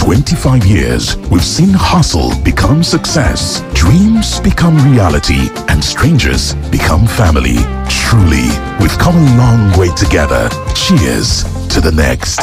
25 years, we've seen hustle become success, dreams become reality, and strangers become family. Truly, we've come a long way together. Cheers to the next.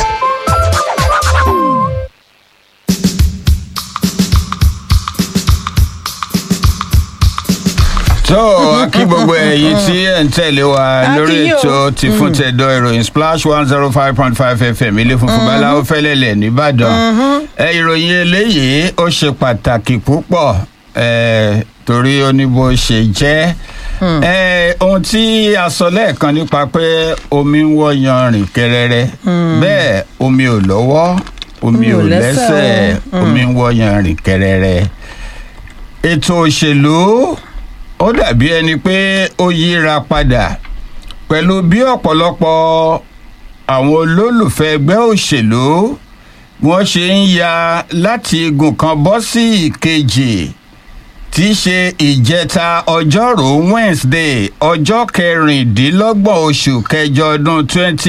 tó kí gbogbo ẹ̀yin tí ẹ̀ ń tẹ̀lé wa lórí Akínyìn o. ètò ti fún tẹ̀dọ̀ ìròyìn splash one zero five point five fm ilé funfun báláwo fẹ́lẹ́lẹ̀ nìbàdàn ẹ ìròyìn eléyìí ó ṣe pàtàkì púpọ̀ ẹ torí ó ní bó ṣe jẹ́ ẹ ohun tí a sọ lẹ́ẹ̀kan nípa pé omi ń wọ́ yanrìn kẹrẹrẹ bẹ́ẹ̀ omi ò lọ́wọ́ omi ò lẹ́sẹ̀ omi ń wọ́ yanrìn kẹrẹrẹ ètò òṣèlú ó dàbí ẹni pé ó yíra padà pẹ̀lú bí ọ̀pọ̀lọpọ̀ àwọn olólùfẹ́ ẹgbẹ́ òṣèlú wọ́n ṣe ń ya láti igun kan bọ́ sí ìkejì tí í ṣe ìjẹta ọjọ́rùú wednesday ọjọ́ kẹrìndínlọ́gbọ̀n oṣù kẹjọ ọdún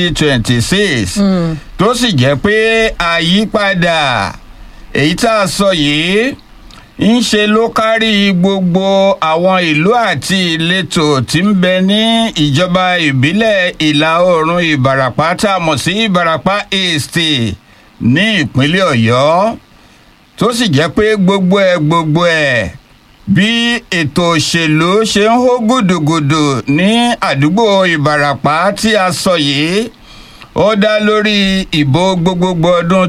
2026 tó sì jẹ́ pé àyípadà èyí tá a sọ yìí ń ṣe ló kárí gbogbo àwọn ìlú àti ìletò tí ń bẹ ní ìjọba ìbílẹ̀ ìlà oòrùn ìbàràpá tá a mọ̀ sí ìbàràpá east ní ìpínlẹ̀ ọ̀yọ́ tó sì jẹ́ pé gbogbo ẹ̀ gbogbo ẹ̀ bí ètò òṣèlú ṣe ń hó gùdùgùdù ní àdúgbò ìbàràpá tí a sọ yìí ó dá lórí ìbò gbogbogbò ọdún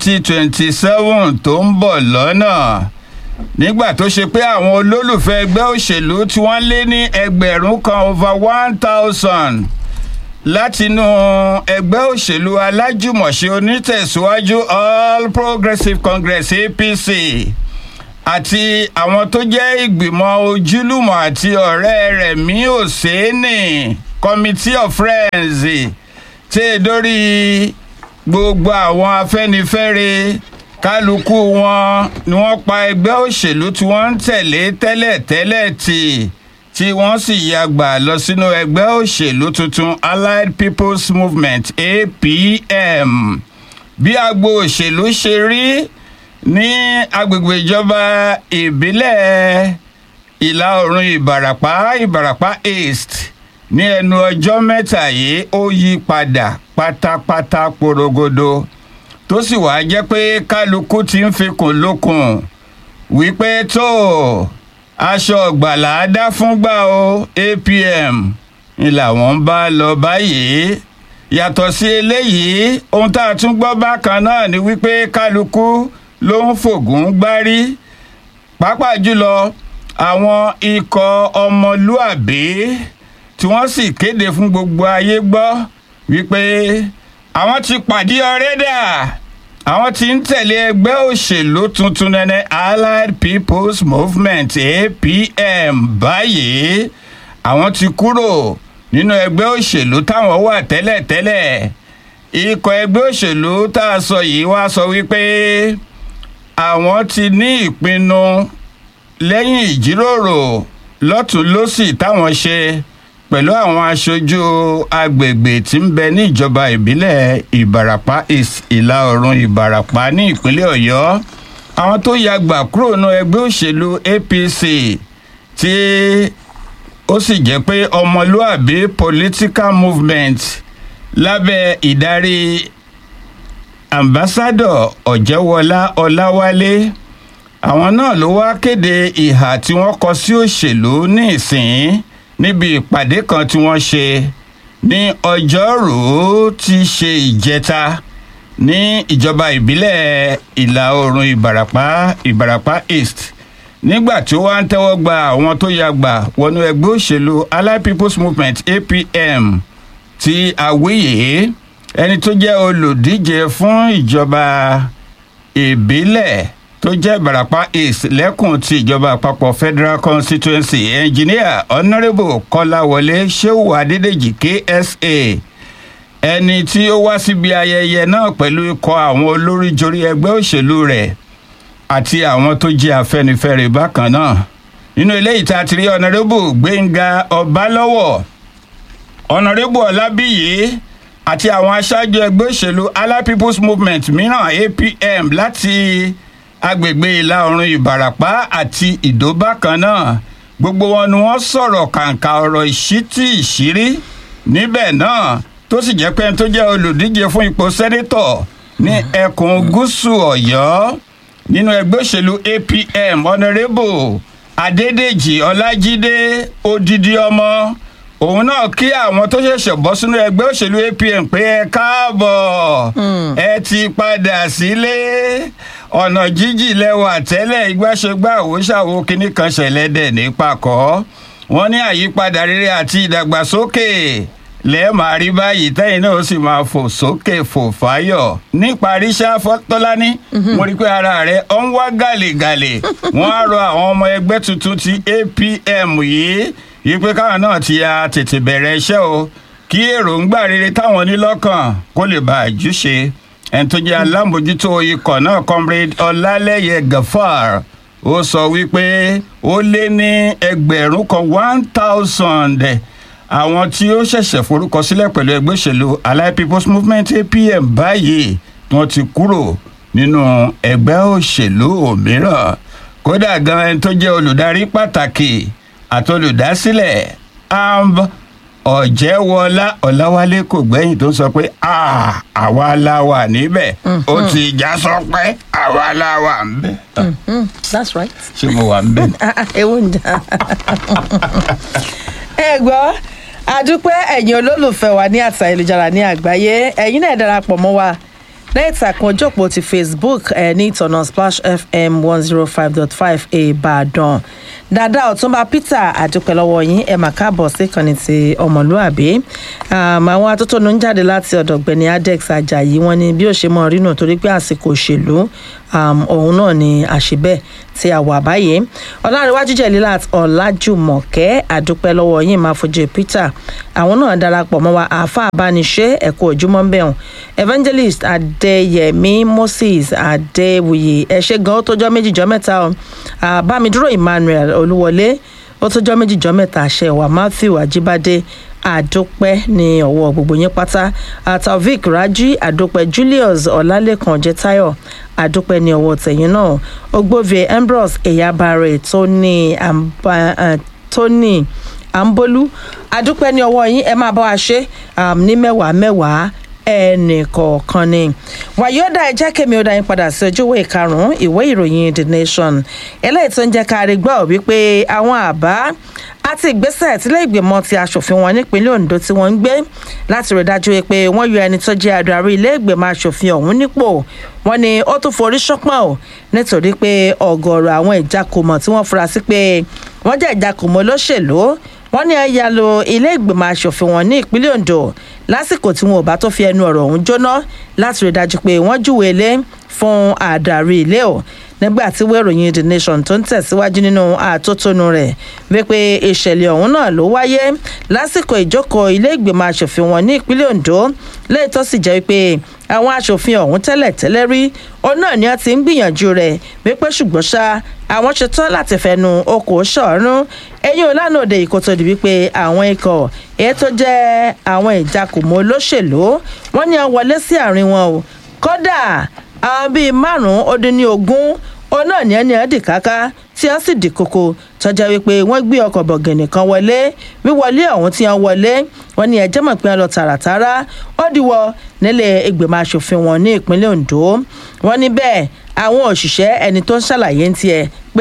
2027 tó ń bọ̀ lọ́nà nígbà tó ṣe pé àwọn olólùfẹ́ ẹgbẹ́ òṣèlú tí wọ́n lé ní ẹgbẹ̀rún kan over one thousand látinú ẹgbẹ́ òṣèlú alájùmọ̀ṣe onítẹ̀síwájú all progressives congress apc àti àwọn tó jẹ́ ìgbìmọ̀ ojúlùmọ̀ àti ọ̀rẹ́ rẹ̀ mí òsénì committee of friends tẹ́ dórí gbogbo àwọn afẹ́nifẹ́re kálukú wọn ni wọ́n pa ẹgbẹ́ òṣèlú tí wọ́n ń tẹ̀lé tẹ́lẹ̀tẹ́lẹ̀ tì tí wọ́n sì yagbà lọ sínú ẹgbẹ́ òṣèlú tuntun allied people's movement apm bí agbo òṣèlú ṣe rí ní agbègbè ìjọba ìbílẹ̀ ìlà oòrùn ìbàràpá ìbàràpá east ní ẹnu ọjọ́ mẹ́ta yìí ó yí padà pátápátá porogodo tó sì wáá jẹ́ pé kálukú ti ń fikùn lókun wípé tó aṣọ ọ̀gbàlà á dá fúngbà o apm ni làwọn ń bá lọ báyìí yàtọ̀ sí eléyìí ohun tá a tún gbọ́ bákan náà ni wípé kálukú ló ń fògùn gbárí pàápàá jùlọ àwọn ikọ̀ ọmọlúàbí tí wọ́n sì kéde fún gbogbo ayé gbọ́ wípé àwọn ti pàdé ọrẹ́ dà àwọn ti ń tẹ̀lé ẹgbẹ́ òṣèlú tuntun nẹ́nẹ́ allied people's movement apm báyìí àwọn ti kúrò nínú ẹgbẹ́ òṣèlú táwọn wà tẹ́lẹ̀tẹ́lẹ̀ ikọ̀ ẹgbẹ́ òṣèlú tá a sọ yìí wá sọ wípé àwọn ti ní ìpinnu lẹ́yìn ìjíròrò lọ́tún lọ́sì táwọn ṣe pẹ̀lú àwọn aṣojú agbègbè tí ń bẹ ní ìjọba ìbílẹ̀ ìbarapá east ìlà oòrùn ìbarapá ní ìpínlẹ̀ ọ̀yọ́ àwọn tó ya gbà kúrò nínú ẹgbẹ́ òṣèlú apc tí ó sì jẹ́ pé ọmọlúàbí political movement lábẹ́ ìdarí ambassadọ ọ̀jẹ̀wọlá ọláwálé àwọn náà ló wá kéde ìhà tí wọ́n kọ sí òṣèlú ní ìsìn níbi ìpàdé kan tí wọ́n ṣe ní ọjọ́rùú ti ṣe ìjẹta ní ìjọba ìbílẹ̀ ìlà oòrùn ìbarapá ìbarapá east nígbà tí ó wá ń tẹ́wọ́ gba àwọn tó ya gbà wọnú ẹgbẹ́ òṣèlú allied people's movement apm ti àwíyé ẹni tó jẹ́ olùdíje fún ìjọba ìbílẹ̀ tó jẹ́ ìbarapá east lẹ́kùn ti ìjọba àpapọ̀ federal constituency engineer honourable kọ́láwọlé sheu adédèjì ksa ẹni tí ó wá síbi ayẹyẹ náà pẹ̀lú ikọ̀ àwọn olóríjorí ẹgbẹ́ òṣèlú rẹ̀ àti àwọn tó jẹ́ afẹ́nifẹ́re bákan náà nínú eléyìí tá a ti rí honourable gbẹ̀ngà ọbalọ́wọ̀ honourable ọlábíyì àti àwọn aṣáájú ẹgbẹ́ òṣèlú allied people's movement mìíràn apm láti agbègbè ìlà oòrùn ìbàràpá àti ìdó bákan náà gbogbo wọn ni wọ́n sọ̀rọ̀ kàǹkà ọ̀rọ̀ ìṣítí ìṣírí níbẹ̀ náà tó sì jẹ́ pé ẹni tó jẹ́ olùdíje fún ipò sẹ́nítọ̀ ní ẹkùn gúúsù ọ̀yọ́ nínú ẹgbẹ́ òṣèlú apm honourable adédèjì ọlájídé odidi ọmọ òun náà kí àwọn tó ṣẹ̀ṣẹ̀ bọ́ sínú ẹgbẹ́ òṣèlú apm pé ẹ káàbọ̀ ẹ ti padà sílé ọ̀nà jíjì lẹ́wà tẹ́lẹ̀ ìgbàṣẹgbà òwúṣàwò kínní kan ṣẹlẹ̀ dẹ̀ ní pàkọ́ wọ́n ní àyípadà rere àti ìdàgbàsókè lẹ́ẹ̀ máa rí báyìí tẹ́yìn náà ó sì máa fò sókè fò fáyọ̀ níparí ṣáfọ́tọ́lání mo rí pé ara rẹ̀ ó ń wá gàlègàlè wọ́n á rọ àwọn ọmọ ẹgbẹ́ tuntun ti apm yìí yìí pé káwọn náà ti ya tètè bẹ̀rẹ̀ iṣẹ́ o kí èròǹgbà rere táwọn ní lọ́kàn kó lè bá àjúṣe ẹni tó jẹ́ alámòjútó ikọ̀ náà comrade ọlálẹ́yẹ gafar ó sọ wípé ó lé ní ẹgbẹ̀rún kan one thousand àwọn tí ó ṣẹ̀ṣẹ̀ forúkọ sílẹ̀ pẹ̀lú ẹgbẹ́ òṣèlú allied people's movement apm báyìí tí wọ́n ti kúrò nínú ẹgbẹ́ òṣèlú òmíràn kódà gan ẹni tó jẹ́ olùdarí pàtàkì àti olùdásílẹ̀ amb ọ̀jẹ̀wọlá ọ̀làwálé kò gbẹ́yìn tó sọ pé àwa la wà níbẹ̀ ó ti já sọ pé àwa la wà ń bẹ̀. that's right. ṣé mo wà ń bẹ̀. ewu ń jà. ẹ gbọ́ àdúpẹ́ ẹ̀yin olólùfẹ́ wa ní àtà ìlújára ní àgbáyé ẹ̀yin náà darapọ̀ mọ́ wa lẹ́yìn ìtàkùn ojópò ti facebook ẹ̀ ní ìtọ̀nà splash fm one zero five dot five ìbàdàn dada ọ̀túnba peter àdúpẹ́ lọ́wọ́ yín ẹ̀ mà káàbọ̀ sí ìkànnì ti ọmọlúàbí àwọn atótónu ń jáde láti ọ̀dọ̀ gbẹ̀ni adex ajayi wọn ni bí ó ṣe mọ̀ rínú torí pé àsìkò òṣèlú òun náà ni àṣìbẹ́ tí a wà báyìí ọlárẹ̀wájú jẹ̀lílà ọ̀làjùmọ̀kẹ́ àdúpẹ́ lọ́wọ́ yín máa fojú peter àwọn náà darapọ̀ mọ́ wa àáfà àbániṣe ẹ̀kọ́ ojúmọ́ ń bẹ̀rùn evangelist adéyẹmí moses adéwuyè ẹ ṣe gan ó tójọ́ méjìjọ́ mẹ́ta o bámidúró emmanuel olúwọlé ó tójọ́ méjìjọ́ mẹ́ta àṣẹ wa matthew ajíbádé àdópẹ́ ní ọ̀wọ́ gbogbo yín pátá taofik raji àdópẹ́ julius ọ̀làlẹ́kan jẹ́táyọ̀ àdópẹ́ ní ọwọ́ tẹ̀yìn náà ogbóve ambrose eyabare tóní tóní àǹbólú àdópẹ́ ní ọwọ́ yín ẹ máa bá wa ṣe ní mẹ́wàá mẹ́wàá ẹnì kọ̀ọ̀kan ni wàyọ́dà ẹ jẹ́ kẹ́mi ó dá yín padà sí ojúwé karùn-ún ìwé ìròyìn the nation eléyìí tó ń jẹ́ ká rí gbọ́ wípé àwọn àbá àti ìgbésẹ̀ tílé ìgbìmọ̀ ti aṣòfin wọn nípínlẹ̀ ondo tí wọ́n ń gbé láti rí dájú pé wọ́n yọ ẹni tó jẹ́ adarí ilé ìgbìmọ̀ aṣòfin ọ̀hún nípò wọ́n ní ó tún forí ṣánpọ̀n o nítorí pé ọ̀gọ̀ọ̀rọ̀ àwọn ìjakùmọ̀ tí wọ́n fura sí pé wọ́n jẹ́ ìjakùmọ̀ olóṣèlú wọ́n ní ẹ̀yà lo ilé ìgbìmọ̀ asòfin wọn ní ìpínlẹ̀ ondo lásìkò tí wọn ò bá tó fi ẹnu ọ̀rọ̀ ọ̀hún jóná láti rí dájú pé wọ́n júwèé lé fún àdàrí ilé o nígbà tí wọ́n ìròyìn the nation tó ń tẹ̀síwájú nínú àtótónu rẹ̀ wípé ìṣẹ̀lẹ̀ ọ̀hún náà ló wáyé lásìkò ìjókòó ilé ìgbìmọ̀ asòfin wọn ní ìpínlẹ̀ ondo lẹ́yìn tó sì jẹ́ wípé àwọn asòfin ọ̀hún tẹ́lẹ̀ tẹ́lẹ̀ rí òun náà ni wọ́n ti ń gbìyànjú rẹ̀ wípé ṣùgbọ́n ṣá àwọn ṣetán láti fẹnu okòó ṣọ̀ọ́rùn ẹ̀yìn ọ̀lànà òde ìkòtò di wípé àwọn ikọ̀ èyí tó jẹ́ àwọn ìjakùmọ̀ olóṣèlú wọ́n ní wọ́n wọlé sí àárín wọn o kódà àwọn bíi márùn-ún ó dín ní ogún òun náà ní ẹni ẹ̀dì káká tí wọ́n sì dì koko tọ́jà wípé wọ́n gbé ọkọ̀ bọ̀gìnì kan wọlé wíwọlé ọ̀hún tí wọ́n wọlé wọ́n ní ẹjẹ́ mọ̀ pé wọ́n lọ tààràtàrà ó dìwọ́ nílé ìgbìmọ̀ asòfin wọn ní ìpínlẹ̀ ondo wọ́n ní bẹ́ẹ̀ àwọn òṣìṣẹ́ ẹni tó ń ṣàlàyé ń tiẹ̀ pé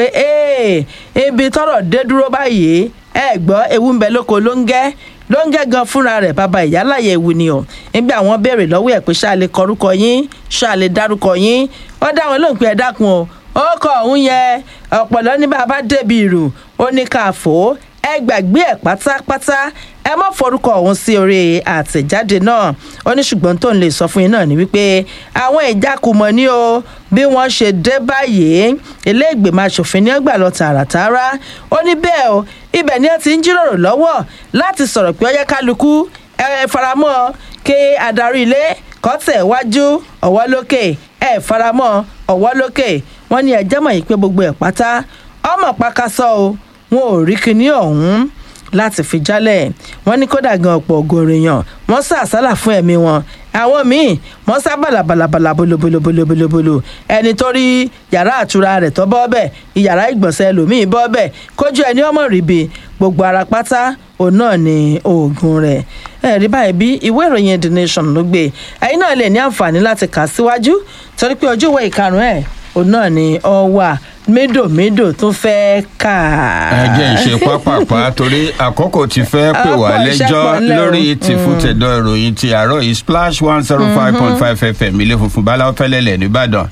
ibi tọrọ dé dúró báyìí ẹ gbọ́ ewu ń bẹ lóko ló ń gẹ́ ló ń gẹ́ gan fúnra rẹ̀ bàbá ìyálàyè ewu ni o nígbà àwọn béèrè lọ́wọ́ ẹ̀ pé ṣáà lè kọrúkọ yín ṣáà lè dárúkọ yín wọ́n dá wọn lóhùn pé ẹ dákun o ó kọ òun yẹ ọ̀pọ̀lọ́ ní bàbá débi ìrù ó ní ká fò ó ẹ gbàgbé ẹ pátápátá ẹ mọ forúkọ ọhún sí orí àtẹjáde náà ó ní ṣùgbọ́n tó ń lè sọ fún yín náà ni wípé àwọn ìjákùmọ̀ ní o bí wọ́n ṣe dé báyìí ilé ìgbìmọ̀ asòfin ní ọgbà lọ tààràtàrà ó ní bẹ́ẹ̀ o ibẹ̀ ni ẹ ti ń jíròrò lọ́wọ́ láti sọ̀rọ̀ pé ọyẹ́ kálukú ẹ faramọ́ kí adarí ilé kọ́tẹ̀ wájú ọ̀wọ́ lókè ẹ faramọ́ ọ̀wọ́ lókè wọ́n ní ẹjẹ́ mọ̀ yìí pé gbogbo ẹ̀ pátá ọmọ pàkásọ o wọn ò rí kinní ọ̀hún láti fi jálẹ̀ wọ́n ní kódà gan ọ̀pọ̀ ògòrìyàn wọ́n sá àsálà fún ẹ̀mí wọn àwọn míì wọ́n sá bàlàbàlàbàlà bolobolobolobolobolo ẹni tó rí yàrá àtura rẹ̀ tó bọ́ bẹ̀ ìyàrá ìgbọ̀nsẹ̀ ẹlòmíì bọ́ bẹ̀ kójú ẹni ọmọ ríbi gbogbo ara pátá òun náà ni oògùn rẹ̀ ẹ̀rí báyìí bí ìwé ìròyìn the nation ló gbé ẹ̀yin náà lè ní àǹfààní láti kà síwájú torí pé ojú ìwé ìkarùn ẹ̀ òun náà ni ọ wà médòmédò tó fẹ́ kà. ẹ jẹ́ ìṣe pápápá torí àkókò ti fẹ́ pè wá Ọ̀pọ̀ iṣẹ́ lẹ́jọ́ pọ̀ ńlẹ̀ o. lórí tìfútẹ̀dọ̀ ìròyìn ti àárọ̀ yìí splash one zero five point five fm ilé funfun báláwo fẹ́lẹ́lẹ̀ nìbàdàn.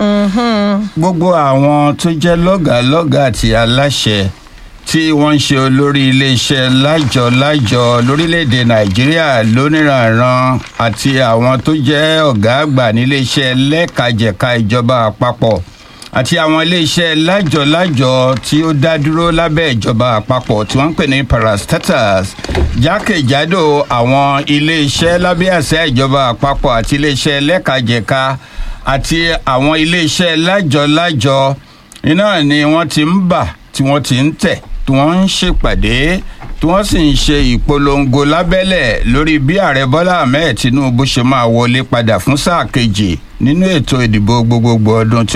gbogbo àwọn tó jẹ́ lọ́gàálọ́gàá àti aláṣẹ tí wọ́n ń ṣe olórí iléeṣẹ́ lájọ-lájọ lórílẹ̀‐èdè nàìjíríà lóníranran àti àwọn tó jẹ́ ọ̀gá àgbà níléeṣẹ́ lẹ́kajẹ̀ka ìjọba àpapọ̀ àti àwọn iléeṣẹ́ lájọ-lájọ tí ó dá dúró lábẹ́ ìjọba àpapọ̀ tí wọ́n ń pè ní parastatus jákèjádò àwọn iléeṣẹ́ lábẹ́ àṣẹ ìjọba àpapọ̀ àti iléeṣẹ́ lẹ́kajẹ̀ka àti àwọn iléeṣẹ́ lájọ-lájọ iná ni wọ́n ti ń bà tí wọ́n ti ń tẹ̀ tí wọ́n ń ṣèpàdé tí wọ́n sì ń ṣe ìpolongo lábẹ́lẹ̀ lórí bí ààrẹ bọ́lá ahmed tinubu ṣe máa wọlé padà fún sáà kejì nínú ètò ìdìbò gbogbogbò ọdún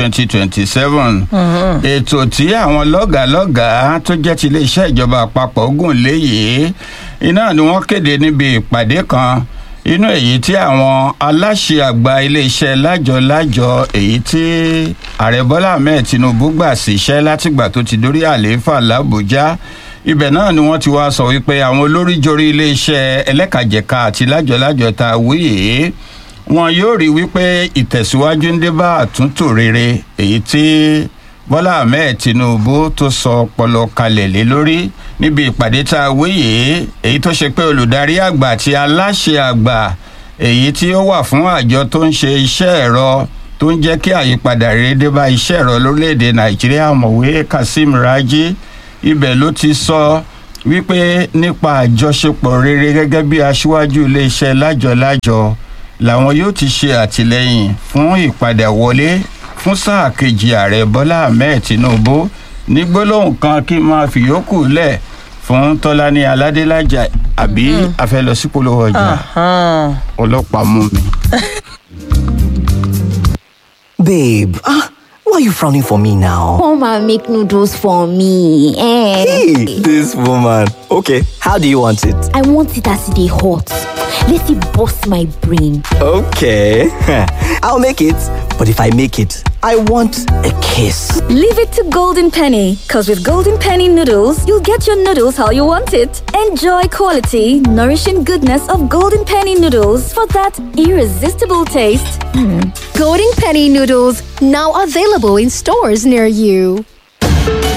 2027 ètò tí àwọn lọ́gàálọ́gàá tó jẹ́ ti iléeṣẹ́ ìjọba àpapọ̀ gùn léyìí iná ni wọ́n kéde níbi ìpàdé kan inú èyí tí àwọn aláṣẹ àgbà iléeṣẹ́ lájọ-lájọ èyí tí ààrẹ bọ́lá ahmed tinubu gbà síṣẹ́ látìgbà tó ti dórí àlééfà làbújá ibẹ̀ náà ni wọ́n ti wá sọ wípé àwọn olóríjorí iléeṣẹ́ ẹlẹ́kàjẹ̀ka àti lájọ-lájọ ta wíyè wọn yóò rí wípé ìtẹ̀síwájú ń dé bá àtúntò rere èyí tí bọ́lá ahmed tinubu tó sọ ọpọlọ kalẹ̀ lé lórí níbi ìpàdé tá a wéyè èyí tó ṣe pé olùdarí àgbà àti aláṣẹ àgbà èyí tí ó wà fún àjọ tó ń ṣe iṣẹ́ ẹ̀rọ tó ń jẹ́ kí àyípadà rere dé bá iṣẹ́ ẹ̀rọ lórílẹ̀‐èdè nàìjíríà mọ̀wé kazeem raji ibẹ̀ ló ti sọ wípé nípa àjọṣepọ̀ rere gẹ́gẹ́ bí aṣíwájú iléeṣẹ́ lájọ-lájọ làwọn yóò ti ṣe àtìlẹyìn fún ìpadà wọlé fún sáà kejì ààrẹ bọ́lá ahmed tinubu ní gbólóhùn kan kí n máa fi yòókù lẹ̀ fún tọ́lání aládélájà àbí afẹ́lọ́sípolówó ọjà ọlọ́pàá mú mi. Babe, ah, why are you frowning for me now? Come and make noodles for me. Eh. Hey, this woman. Okay, how do you want it? I want it as they hot. Let it bust my brain. Okay, I'll make it. But if I make it, I want a kiss. Leave it to Golden Penny, because with Golden Penny noodles, you'll get your noodles how you want it. Enjoy quality, nourishing goodness of Golden Penny noodles for that irresistible taste. Golden Penny noodles now available in stores near you.